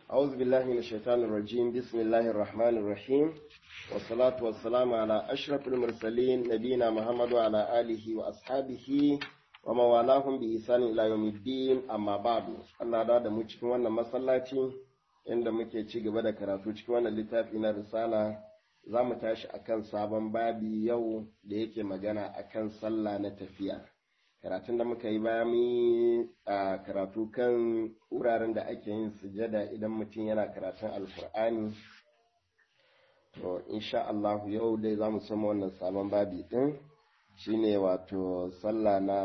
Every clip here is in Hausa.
أعوذ بالله من الشيطان الرجيم بسم الله الرحمن الرحيم والصلاة والسلام على أشرف المرسلين نبينا محمد وعلى آله وأصحابه ومن والاهم بإحسان إلى يوم الدين أما بعد Allah da da mu cikin wannan masallaci inda muke ci gaba da karatu cikin wannan littafi na risala za mu tashi akan sabon babi yau da yake magana akan sallah na tafiya karatun da muka yi bayan mu a karatu kan wuraren da ake yin sujada idan mutum yana karatun alkur'ani to insha Allah yau dai za mu sama wannan sabon babi din shine wato sallah na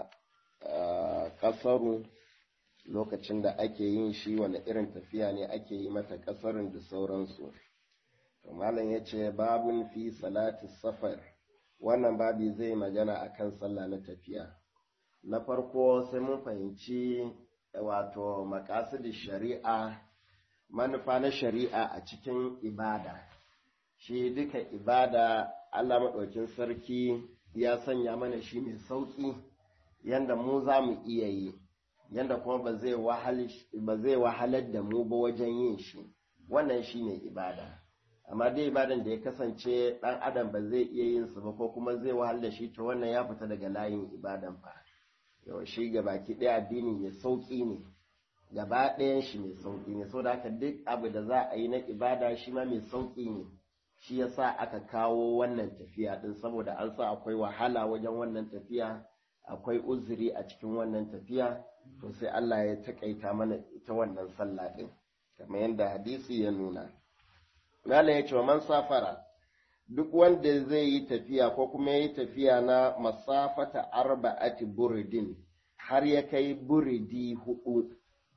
kasaru lokacin da ake yin shi wani irin tafiya ne ake yi mata kasarin da sauransu to malam ya ce babun fi salati safar wannan babi zai magana akan sallah na tafiya na farko sai mun fahimci wato makasudin shari'a manufa na shari'a a cikin ibada shi duka ibada Allah maɗaukin sarki ya sanya mana shi mai sauƙi yanda mu za mu iya yi yanda kuma ba zai wahalar da mu ba wajen yin shi wannan shi ne ibada amma dai ibadan da ya kasance ɗan adam ba zai iya yin su ba ko kuma zai wahalar da shi to wannan ya fita daga layin ibadan fa yau shi baki ɗaya addini mai sauƙi ne gaba ɗayan shi mai sauƙi ne saboda haka duk abu da za a yi na ibada shi ma mai sauƙi ne shi yasa aka kawo wannan tafiya din saboda an sa akwai wahala wajen wannan tafiya akwai uzuri a cikin wannan tafiya to sai Allah ya takaita mana ita wannan sallah din kamar yadda hadisi ya nuna Malam ya ce wa man safara duk wanda zai yi tafiya ko kuma yi tafiya na masafata arba'ati buridin har ya kai buridi hudu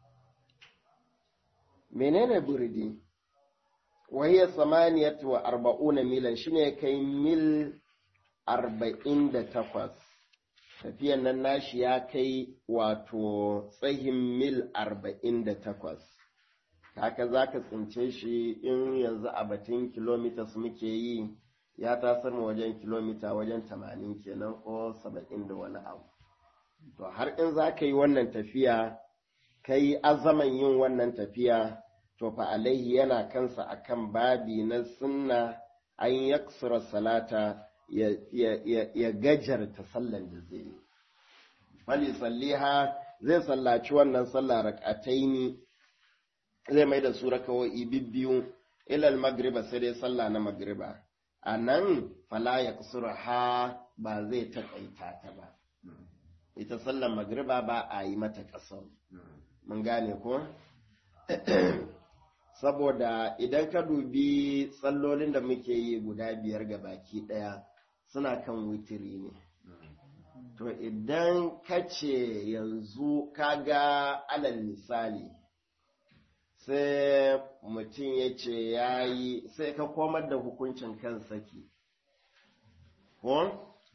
menene buridi wahiyar samaniyat wa arba'una milan shine kai mil arba'in da takwas tafiyan nan nashi ya kai wato tsayin mil arba'in da takwas haka za ka tsince shi in yanzu a batun kilomitas muke yi ya tasar mu wajen kilomita wajen tamanin kenan ko saba'in da wani abu to har in za ka yi wannan tafiya ka yi azaman yin wannan tafiya to fa alaihi yana kansa akan babi na sunna an yaksura salata ya, ya, ya, ya gajarta sallan da zai yi fali salliha zai sallaci wannan sallah rak'ataini zai mai da su rakawai bibbiyu ilal magriba sai dai sallah na magriba a nan fala ya ha ba zai taƙaita ta ba ita sallar magriba ba a yi mata ƙasar mun gane ko saboda idan ka dubi tsallolin da muke yi guda biyar ga baki ɗaya suna kan witiri ne to idan ka ce yanzu ka ga alal misali sai mutum ya ce ya yi sai ka komar da hukuncin kan saki ko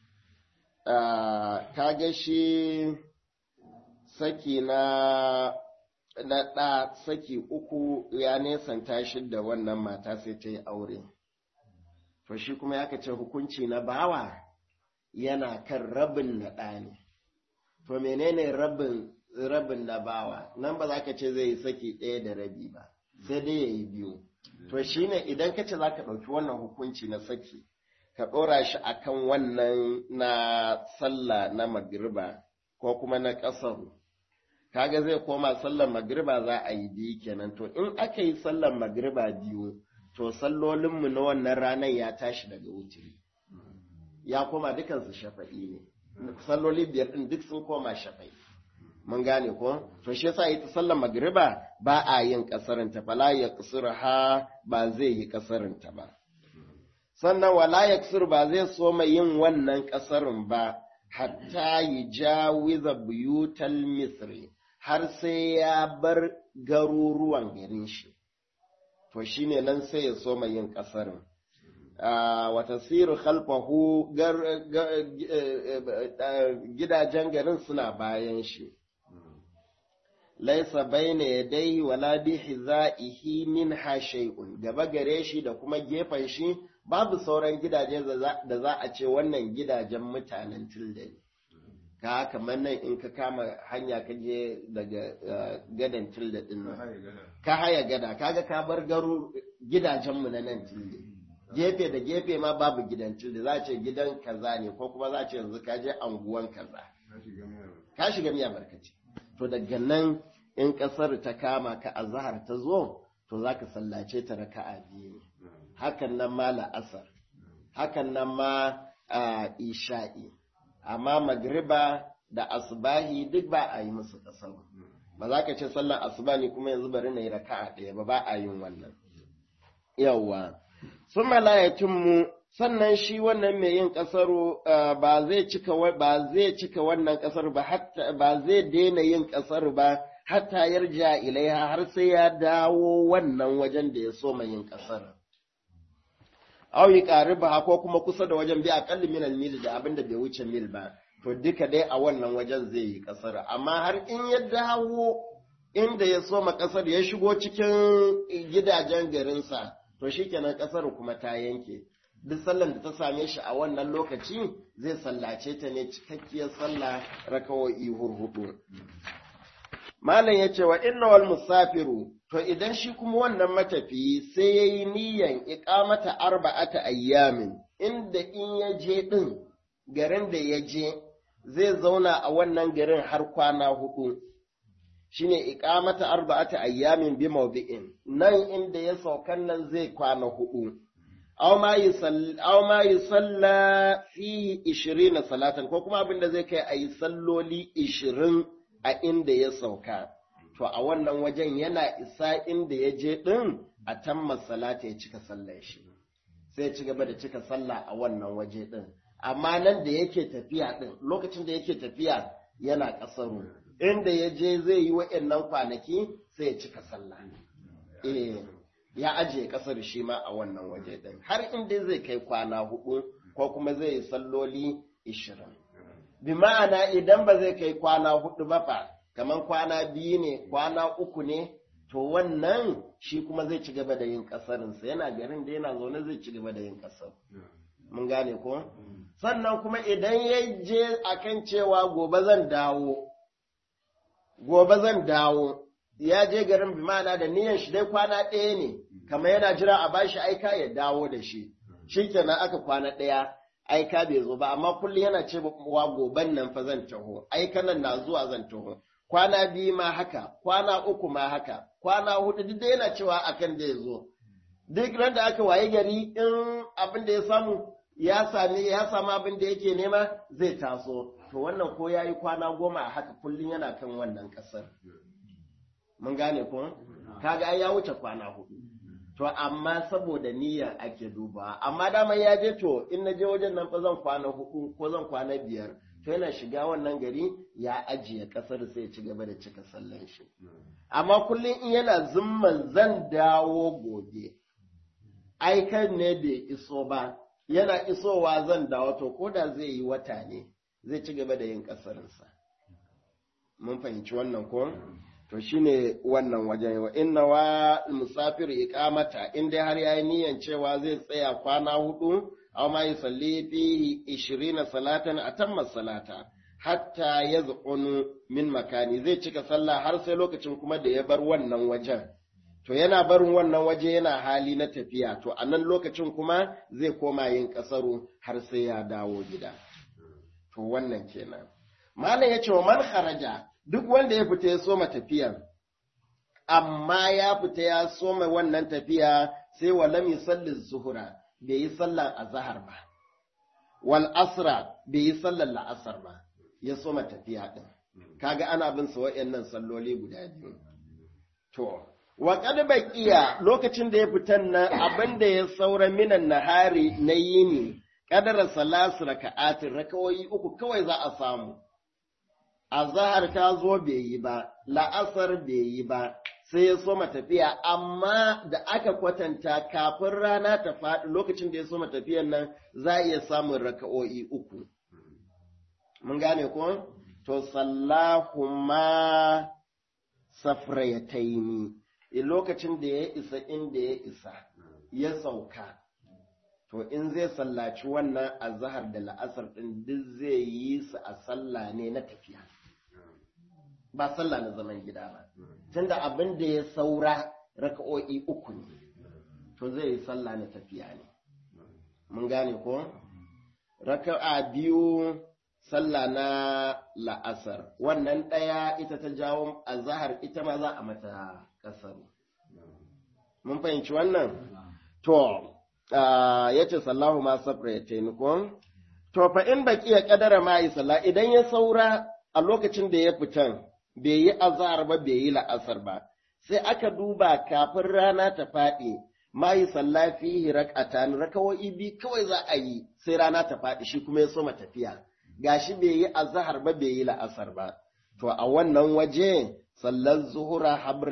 ka ga shi saki na na ɗa saki uku ya nesanta shi da wannan mata sai ta yi aure. To shi kuma ya ce hukunci na bawa yana kan rabin na ɗa ne. To menene rabin rabin na bawa nan ba za ka ce zai yi saki ɗaya da rabi ba sai dai ya yi biyu. To shi ne idan ka ce za ka ɗauki wannan hukunci na saki ka ɗora shi akan wannan na sallah na magriba ko kuma na ƙasaru. kaga zai koma sallar magriba za a yi biyu kenan to in aka yi sallar magriba biyu to sallolinmu na wannan ranar ya tashi daga wuturi ya koma dukansu shafa'i ne salloli biyar din duk sun koma shafa'i mun gane ko to shi yasa ita sallar magriba ba a yin kasarin ta fala ya ha ba zai yi kasarin ta ba sannan wala ya ba zai so mai yin wannan kasarin ba hatta yi jawiza buyutal misri har sai ya bar garuruwan garin shi, to shi ne nan sai ya so mai yin ƙasarin. Wata siru khalfahu gidajen garin suna bayan shi. Laisa baina ya dai wala bi hiza'ihi min ha shay'un gaba gare shi da kuma gefen shi babu sauran gidaje da za a ce wannan gidajen mutanen tilda ne. ka kamar nan in ka kama hanya ka je daga gadan tilda din nan ka haya gada kaga ka bar garu gidajenmu na nan tilde gefe da gefe ma babu gidan tilde za ce gidan kaza ne ko kuma za ce yanzu ka je anguwan kaza ka shiga miya barkaci to daga nan in kasar ta kama ka azhar ta zo to za ka sallace ta raka'a biyu ne hakan nan ma la'asar hakan nan ma isha'i amma magriba da asbahi duk ba a yi musu kasar ba za ka ce sallar asuba ne kuma yanzu bari na yi raka'a ɗaya ba ba a yin wannan yawwa sun mu sannan shi wannan mai yin kasaro ba zai cika ba zai cika wannan kasar ba hatta ba zai daina yin kasar ba hatta yarja ilaiha har sai ya dawo wannan wajen da ya so mai yin kasar aw yi ba ko kuma kusa da wajen bi aqalli min al-mil da abinda bai wuce mil ba to duka dai a wannan wajen zai yi kasar amma har in ya dawo inda ya soma kasar ya shigo cikin gidajen garinsa to shikenan kasar kuma ta yanke duk sallan da ta same shi a wannan lokaci zai sallace ta ne cikakkiyar sallah rakawo'i hurhudu malam ya ce wa inna wal musafiru to idan shi kuma wannan matafiyi sai ya yi niyan iƙamata arba'ata ayyamin inda in ya je ɗin garin da ya je zai zauna a wannan garin har kwana hudu shine iƙamata arba'ata ayyamin bi mawdi'in nan inda ya saukan nan zai kwana hudu aw ma yi salla fihi ishirina salatan ko kuma abin da zai kai a yi salloli ishirin a inda ya sauka to a wannan wajen yana isa inda ya je ɗin a tamma salata ya cika sallar shi sai ci gaba da cika sallah a wannan waje ɗin amma nan da yake tafiya ɗin lokacin da yake tafiya yana ƙasaru inda ya je zai yi wa'annan kwanaki sai ya cika sallah eh ya ajiye ƙasar shi ma a wannan waje ɗin har inda zai kai kwana hudu ko kuma zai yi salloli ishirin bi ma'ana idan ba zai kai kwana hudu ba fa kamar kwana biyu ne kwana uku ne to wannan shi kuma zai ci gaba da yin kasarinsa yana garin da yana zaune zai ci gaba da yin kasar mun gane ko sannan kuma idan ya je akan cewa gobe zan dawo gobe zan dawo ya je garin bi ma'ana da niyan shi dai kwana ɗaya ne kamar yana jira a bashi aika ya dawo da shi shikenan aka kwana ɗaya aika bai zo ba amma kullum yana ce wa goban nan fa zan taho aika nan na zuwa zan taho kwana biyu ma haka kwana uku ma haka kwana hudu duk da yana cewa akan da ya zo duk ran da aka waye gari in abin da ya samu ya sami ya samu abin da yake nema zai taso to wannan ko yayi kwana goma a haka kullum yana kan wannan kasar mun gane ko kaga ai ya wuce kwana hudu to amma saboda niyyar ake duba amma dama ya je to in na je wajen nan fa zan kwana hudu ko zan kwana biyar to yana shiga wannan gari ya ajiye kasar sai ya ci gaba da cika sallan shi amma kullum in yana zumman zan dawo gobe aikan ne bai iso ba yana isowa zan dawo to ko da zai yi wata ne zai ci gaba da yin kasarinsa mun fahimci wannan ko to shine wannan wajen wa inna wa musafir iqamata in dai har yayi niyan cewa zai tsaya kwana hudu aw ma yusalli fihi 20 salatan atamma salata hatta yazqunu min makani zai cika sallah har sai lokacin kuma da ya bar wannan wajen to yana barin wannan waje yana hali na tafiya to a nan lokacin kuma zai koma yin kasaru har sai ya dawo gida to wannan kenan malam ya ce wa man kharaja duk wanda ya fita ya soma tafiyan, amma ya fita ya soma wannan tafiya sai wa lam yusalli zuhura bai yi sallan azhar ba, wal asra bai yi sallan la'asar ba, ya soma tafiya ɗin. Kaga ana bin sa wa'yannan salloli guda biyu. To, wa kad baqiya lokacin da ya fitan nan abin da ya saura minan nahari na yini kadara salasu raka'atin rakawoyi uku kawai za a samu. azahar ta zo bai yi ba, la'asar bai yi ba, sai ya soma tafiya, amma da aka kwatanta kafin rana ta faɗi lokacin da ya soma tafiyan nan za a iya samun raka'o'i uku. Mun gane ko? To, sallahuma safrayataini, lokacin da ya isa inda ya isa, ya sauka, to in zai sallaci wannan azhar da la'asar din duk zai yi su a sallah ne na tafiya ba sallah na zaman gida ba tunda abin da ya saura raka'o'i uku ne to zai yi sallah na tafiya ne mun gane ko raka'a biyu sallah na la'asar wannan ɗaya ita ta jawo azhar ita ma za a mata kasaru mun fahimci wannan to ya ce sallahu ma sabra ya taimako to fa in baki ya kadara ma yi sallah idan ya saura a lokacin da ya fitan bai yi azhar ba bai yi la'asar ba sai aka duba kafin rana ta faɗi ma yi sallah fihi rak'atan rakawoyi bi kawai za a yi sai rana ta faɗi shi kuma ya soma tafiya gashi bai yi azhar ba bai yi la'asar ba to a wannan waje sallar zuhura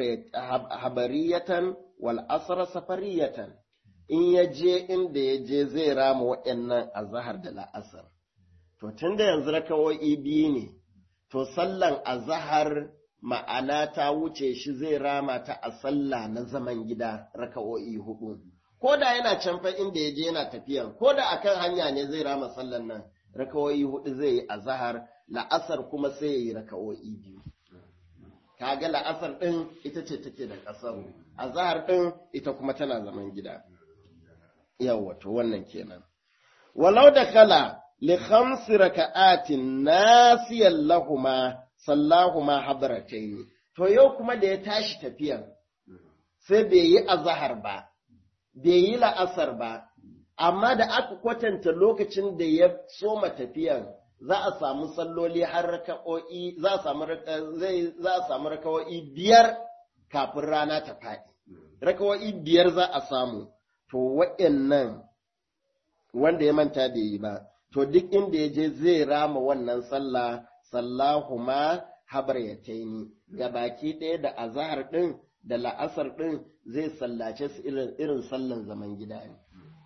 habariyatan wal asr safariyatan in ya je inda ya je zai rama waɗannan azhar da la'asar to tunda yanzu rakawoyi biyu ne to sallan azhar ma'ana ta wuce shi zai rama ta a sallah na zaman gida raka'o'i hudu ko da yana can fa inda ya je yana tafiyan ko da akan hanya ne zai rama sallan nan raka'o'i hudu zai yi azhar la'asar kuma sai ya yi raka'o'i biyu kaga la'asar din ita ce take da kasar azhar din ita kuma tana zaman gida yawa to wannan kenan walau da kala li khamsi raka'atin nasiyan lahuma sallahu ma hadarataini to yau kuma da ya tashi tafiyan sai bai yi azahar ba bai yi la'asar ba amma da aka kwatanta lokacin da ya soma tafiyan za a samu salloli har raka'o'i za a samu zai za a samu raka'o'i biyar kafin rana ta faɗi raka'o'i biyar za a samu to waɗannan wanda ya manta bai yi ba to duk inda ya je zai rama wannan sallah sallahuma habar ya taini ga baki ɗaya da azahar ɗin da la'asar ɗin zai sallace su irin sallan zaman gida ne.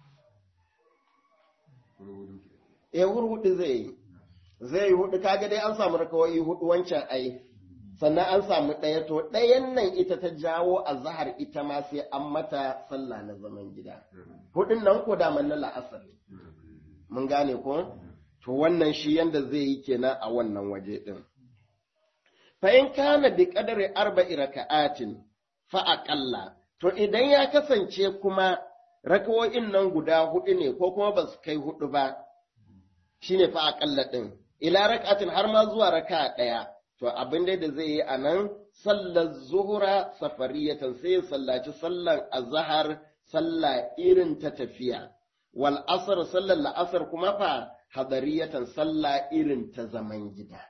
E hudu zai yi, zai yi hudu kaga dai an samu rakawai hudu wancan ai, sannan an samu ɗaya to ɗayan nan ita ta jawo azahar ita ma sai an mata sallah na zaman gida. Hudun nan ko daman na la'asar. Mun gane ko? to wannan shi yanda zai yi kenan a wannan waje ɗin. Fa in kana bi kadari arba'i raka'atin fa aqalla to idan ya kasance kuma rakawoyin nan guda hudu ne ko kuma ba su kai hudu ba shine fa aqalla ɗin ila raka'atin har ma zuwa raka'a ɗaya to abin da zai yi a nan sallar zuhura safariyatan sai ya sallaci sallar azhar sallah irin ta tafiya wal asr sallar la'asar kuma fa hadariyatan sallah irin ta zaman gida.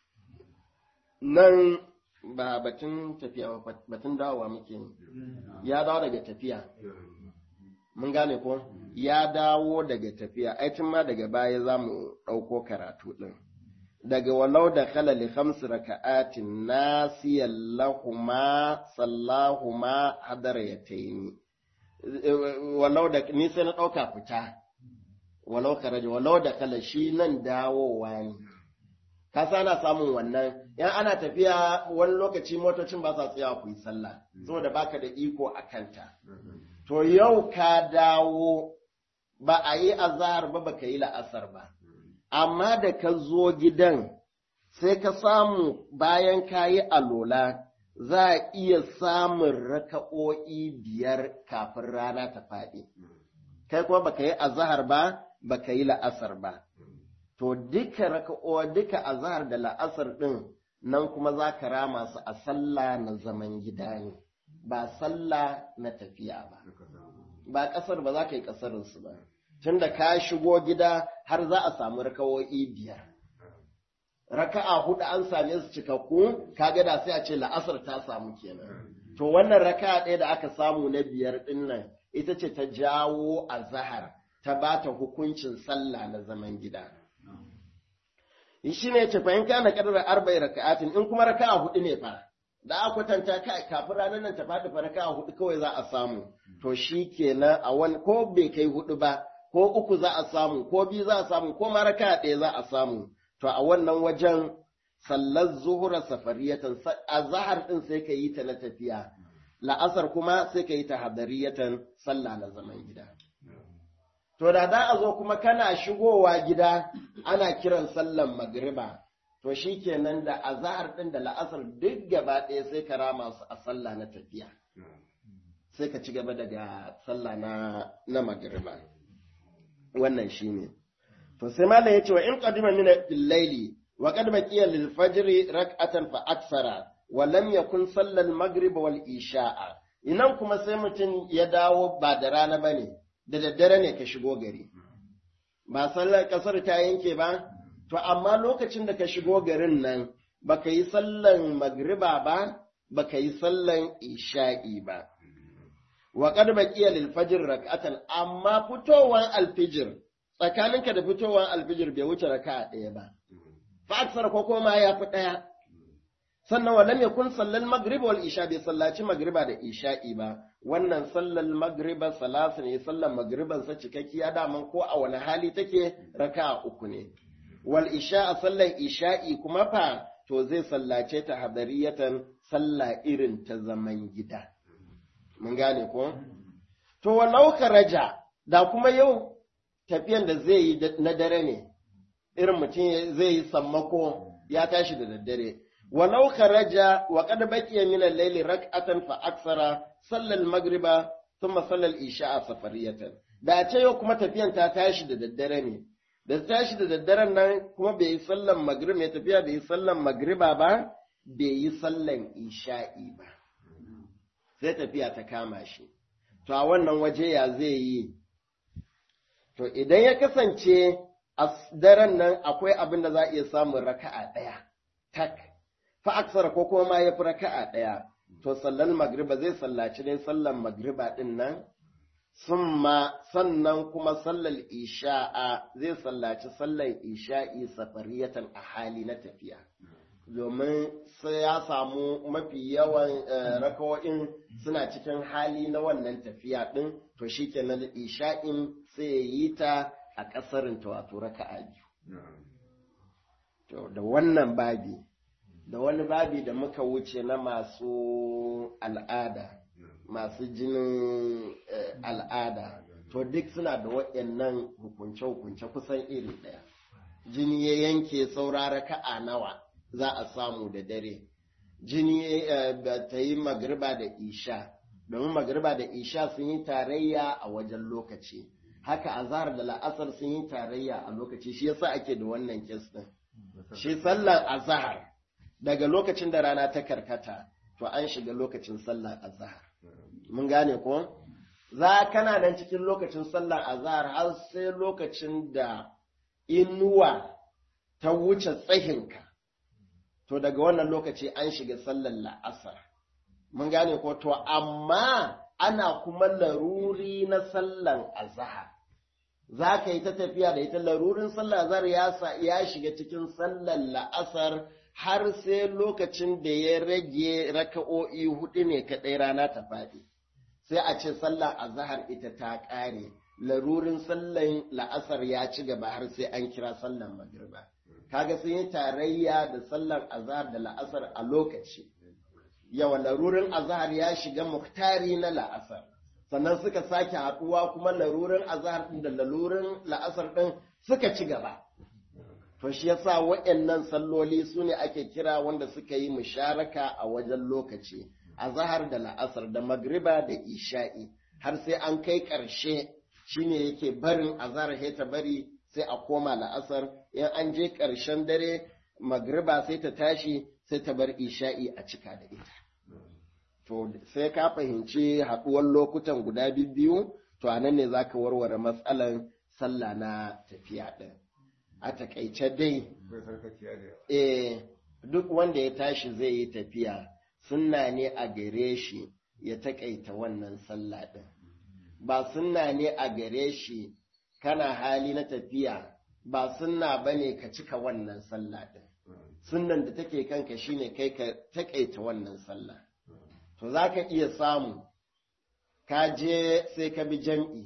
Nan ba batun tafiya ba batun dawowa muke ya dawo daga tafiya. Mun gane ko? Ya dawo daga tafiya, aitin ma daga baya za mu ɗauko karatu ɗin. Daga walau da kala li khamsi raka'atin nasiyan lahuma sallahuma hadariyataini. Walau da ni sai na ɗauka fita. walau karaja walau da kala shi nan dawowa ne ka ana samun wannan yan ana tafiya wani lokaci motocin ba sa tsaya ku yi sallah saboda baka da iko a kanta to yau ka dawo ba a yi azahar ba baka yi la'asar ba amma da ka zo gidan sai ka samu bayan ka yi alola za a iya samun raka'o'i biyar kafin rana ta faɗi kai kuma baka yi azahar ba baka yi la'asar ba. To duka raka'o duka azhar da la'asar ɗin nan kuma za ka rama su a sallah na zaman gida ne, ba sallah na tafiya ba. Ba ƙasar ba za ka yi ƙasarinsu ba. Tunda ka shigo gida har za a samu raka'o'i biyar. Raka'a hudu an same su cikakku, kaga da sai a ce la'asar ta samu kenan. To wannan raka'a ɗaya da aka samu na biyar ɗin nan ita ce ta jawo azahar. ta ba ta hukuncin sallah na zaman gida. Shi ne ce fahimta na ƙarar arba'i raka'atin in kuma raka'a hudu ne fa, da a kwatanta kafin ranar nan ta faɗi fa raka'a hudu kawai za a samu, to shi kenan a wani ko bai kai hudu ba, ko uku za a samu, ko biyu za a samu, ko ma raka'a ɗaya za a samu, to a wannan wajen sallar zuhura safariyatan a zahar ɗin sai ka yi ta na tafiya, la'asar kuma sai ka yi ta hadariyatan sallah na zaman gida. to da za a zo kuma kana shigowa gida ana kiran sallan magriba to shi kenan da azahar ɗin da la'asar duk gaba ɗaya sai ka rama su a sallah na tafiya sai ka ci gaba daga sallah na na magriba wannan shine to sai malam yace wa in qadima min al-layli wa qad baqiya lil fajr rak'atan fa aksara wa lam yakun salla al-maghrib wal isha'a inan kuma sai mutum ya dawo ba da rana bane da daddare ne ka shigo gari ba sallar kasar ta yanke ba to amma lokacin da ka shigo garin nan baka yi sallan magriba ba baka yi sallan isha'i ba wa qad baqiya lil fajr rak'atan amma fitowan alfijir tsakaninka da fitowan alfijir bai wuce raka'a ɗaya ba fa aksar ko kuma ya fi ɗaya sannan wa lam yakun sallal maghrib wal isha bai sallaci magriba da isha'i ba wannan sallal magriba salasu ne sallan magriban sa cikakkiya daman ko a wani hali take raka'a uku ne wal isha sallan isha'i kuma fa to zai sallace ta hadariyatan sallah irin ta zaman gida mun gane ko to walau raja da kuma yau tafiyan da zai yi na dare ne irin mutum zai yi sammako ya tashi da daddare walau raja wa qad baqiya min al-layli rak'atan fa aksara salla al-maghriba thumma salla al-isha'a safariyatan da ce yau kuma tafiyan ta tashi da daddare ne da tashi da daddaren nan kuma bai yi sallan maghrib mai tafiya bai yi sallan magriba ba bai yi sallan isha'i ba sai tafiya ta kama shi to a wannan waje ya zai yi to idan ya kasance a daren nan akwai abin da za a iya samun raka'a ɗaya tak fa aksar ko kuma ma ya fi raka'a ɗaya to sallan magriba zai sallaci dai sallan magriba ɗin nan summa sannan kuma sallar isha'a zai sallaci sallar isha'i safariyatan a hali na tafiya domin sai ya samu mafi yawan rakawo'in suna cikin hali na wannan tafiya ɗin to shi kenan isha'in sai ya yi ta a ƙasarin ta wato raka'a biyu. To da wannan babi, da wani babi da muka wuce na masu al'ada, masu jinin al'ada, to duk suna da waɗannan hukunce-hukunce kusan iri ɗaya. Jini ya yanke saura raka'a nawa. za a samu da dare jini ta yi magriba da isha domin magriba da isha sun yi tarayya a wajen lokaci haka azhar da la'asar sun yi tarayya a lokaci shi yasa ake da wannan kes din shi sallar azhar daga lokacin da rana ta karkata to an shiga lokacin sallar azhar mun gane ko za kana nan cikin lokacin sallar azhar har sai lokacin da inuwa ta wuce tsahinka to daga wannan lokaci an shiga sallar la'asar. Mun gane ko to amma ana kuma laruri na sallan azahar. Za ka yi ta tafiya da ita larurin sallar azahar ya, ya shiga cikin sallar la'asar har sai lokacin da ya rage raka'o'i hudu ne kaɗai rana ta faɗi. Sai a ce sallar azahar ita ta ƙare, larurin sallar la'asar ya ci gaba har sai an kira sallar magriba. kaga sun yi tarayya da sallar azhar da la'asar a lokaci yawa larurin azhar ya shiga muktari na la'asar sannan suka sake haɗuwa kuma larurin azhar ɗin da larurin la'asar ɗin suka ci gaba to shi yasa waɗannan salloli su ne ake kira wanda suka yi musharaka a wajen lokaci azhar da la'asar da magriba da isha'i har sai an kai ƙarshe shine yake barin azhar ta bari sai a koma la'asar in an je ƙarshen dare magriba sai ta tashi sai ta bar isha'i a cika da ita to sai ka fahimci haɗuwar lokutan guda biyu to a nan ne za ka warware matsalan sallah na tafiya ɗin a takaice dai eh duk wanda ya tashi zai yi tafiya sunna ne a gare shi ya takaita wannan sallah ɗin ba sunna ne a gare shi kana hali na tafiya ba sunna bane ka cika wannan sallah din sunnan da take kanka shine kai ka takaita wannan sallah to zaka iya samu ka je sai ka bi jam'i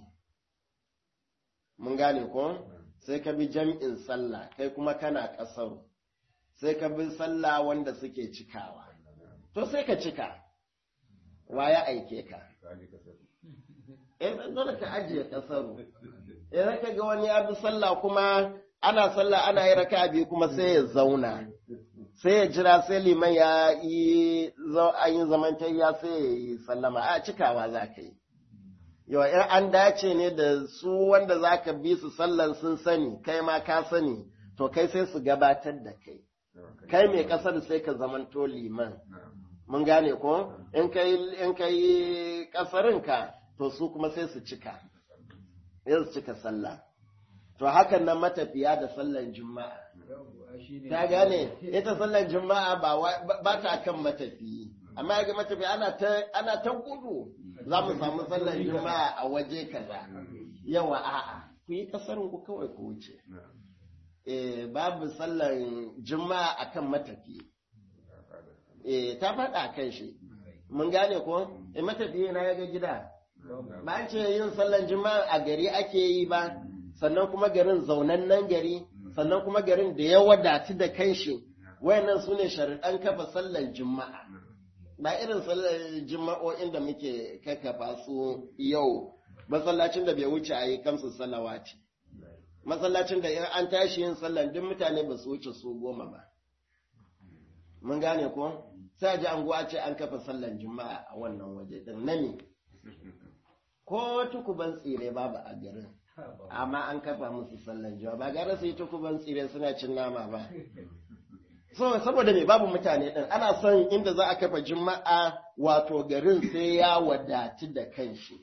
mun gane ko sai ka bi jam'in sallah kai kuma kana kasaru sai ka bi sallah wanda suke cikawa to sai ka cika wa ya aike ka eh dole ka ajiye kasaru idan ka ga wani ya bi sallah kuma ana sallah ana yi raka biyu kuma sai ya zauna sai ya jira sai liman ya yi an yi zamantayya sai ya yi sallama a cikawa za ka yi yawa in an dace ne da su wanda za ka bi su sallan sun sani kai ma ka sani to kai sai su gabatar da kai kai mai kasar sai ka zamanto liman mun gane ko in kai in kai kasarinka to su kuma sai su cika sai su cika sallah to hakan nan matafiya da sallan juma'a ta gane ita sallan juma'a ba ba ta kan matafiyi amma ga matafiya ana ta ana ta gudu za mu samu sallan juma'a a waje kaza yawa a'a ku yi kasarin ku kawai ku wuce eh babu sallan juma'a akan matafiyi eh ta faɗa kan shi mun gane ko eh matafiyi na ya ga gida ba an ce yin sallan juma'a a gari ake yi ba sannan kuma garin zaunannen gari sannan kuma garin da ya wadatu da kanshi wayannan su ne sharaɗan kafa sallan juma'a ba irin sallan juma'o'in da muke kakkafa su yau masallacin da bai wuce a yi kamsu salawati masallacin da in an tashi yin sallan duk mutane ba su wuce su goma ba mun gane ko sai ji anguwa ce an kafa sallan juma'a a wannan waje din na ne ko tukuban tsire babu a garin amma an kafa musu sallan juma'a ba gara su yi tukuban tsire suna cin nama ba so saboda me babu mutane din ana son inda za a kafa juma'a wato garin sai ya wadatu da kanshi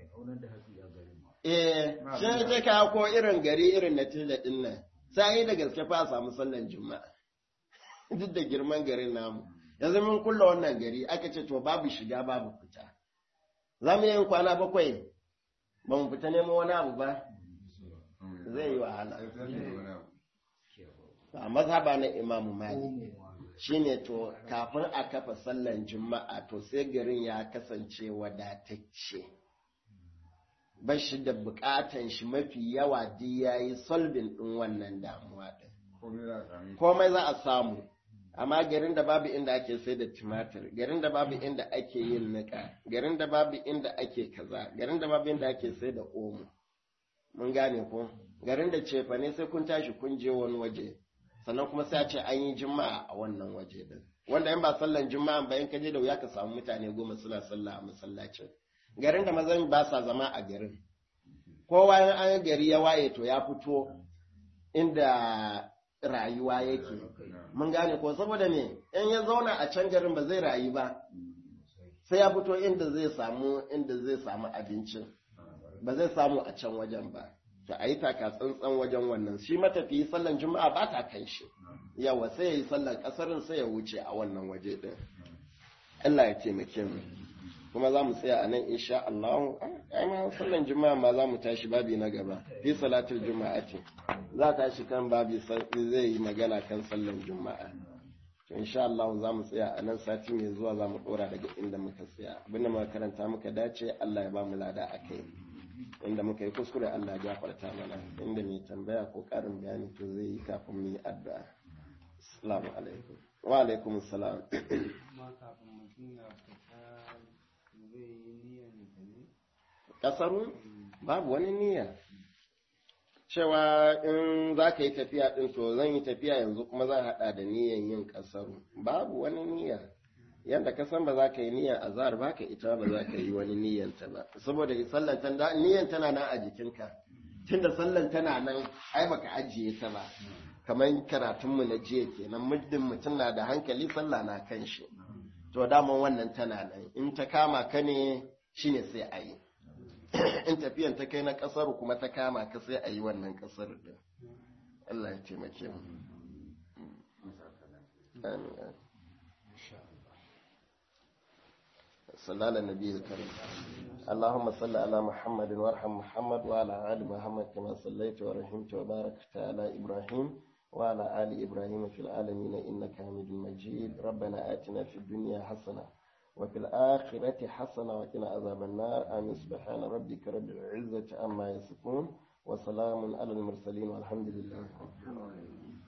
eh shi ne ka ko irin gari irin na tilla din nan sai da gaske fa a samu sallan juma'a duk da girman garin namu yanzu mun kulla wannan gari aka ce to babu shiga babu fita za mu yin kwana bakwai ba mu fita neman wani abu ba zai yi wahala a mazhaba na imamu mali shine to kafin a kafa sallan juma'a to sai garin ya kasance wadatacce ba shi da bukatan shi mafi yawa duk yayi solving din wannan damuwa din komai za a samu amma garin da babu inda ake sai da tumatir garin da babu inda ake yin nika garin da babu inda ake kaza garin da babu inda ake sai da omo mun gane ko garin da cefa ne sai kun tashi kun je wani waje sannan kuma sai a ce an yi juma'a a wannan waje din wanda in ba sallan juma'a ba in ka je da wuya ka samu mutane goma suna sallah a masallacin garin da mazan ba sa zama a garin kowa an gari ya waye to ya fito inda rayuwa yake mun gane ko saboda me in ya zauna a can garin ba zai rayu ba sai ya fito inda zai samu inda zai samu abincin ba zai samu a can wajen ba to a yi taka tsantsan wajen wannan shi matafiyi sallan juma'a ba ta kan shi yawa sai ya yi sallan kasarin sai ya wuce a wannan waje din Allah ya taimake mu kuma za mu tsaya a nan insha Allah ai ma sallan juma'a ma za mu tashi babi na gaba fi salatul juma'ati za ta shi kan babi zai yi magana kan sallan juma'a to insha Allah za mu tsaya a nan sati mai zuwa za mu dora daga inda muka tsaya abinda muka karanta muka dace Allah ya ba mu lada akai inda muka yi kuskure Allah ya gafarta mana inda mai tambaya ko karin bayani to zai yi kafin mu yi addu'a assalamu alaikum wa alaikum assalam kasaru babu wani niyya cewa in za ka yi tafiya ɗin to zan yi tafiya yanzu kuma zan haɗa da niyyan yin kasaru babu wani niyya yadda ka san ba za ka yi niyyar azhar ba ka ita ba za ka yi wani niyyanta ba saboda sallan ta niyyar tana nan a jikinka tunda sallan tana nan ai baka ajiye ta ba kamar karatunmu na jiya kenan muddin mutum na da hankali sallah na kan shi to daman wannan tana nan in ta kama ka ne shine sai a yi in tafiyan ta kai na kasar kuma ta kama ka sai a yi wannan kasar din Allah ya taimake mu amin صلى على النبي الكريم اللهم صل على محمد وارحم محمد وعلى آل محمد كما صليت ورحمت وباركت على إبراهيم وعلى آل إبراهيم في العالمين إنك حميد مجيد ربنا آتنا في الدنيا حسنة وفي الآخرة حسنة وقنا عذاب النار آمين سبحان ربك رب العزة عما يصفون وسلام على المرسلين والحمد لله رب العالمين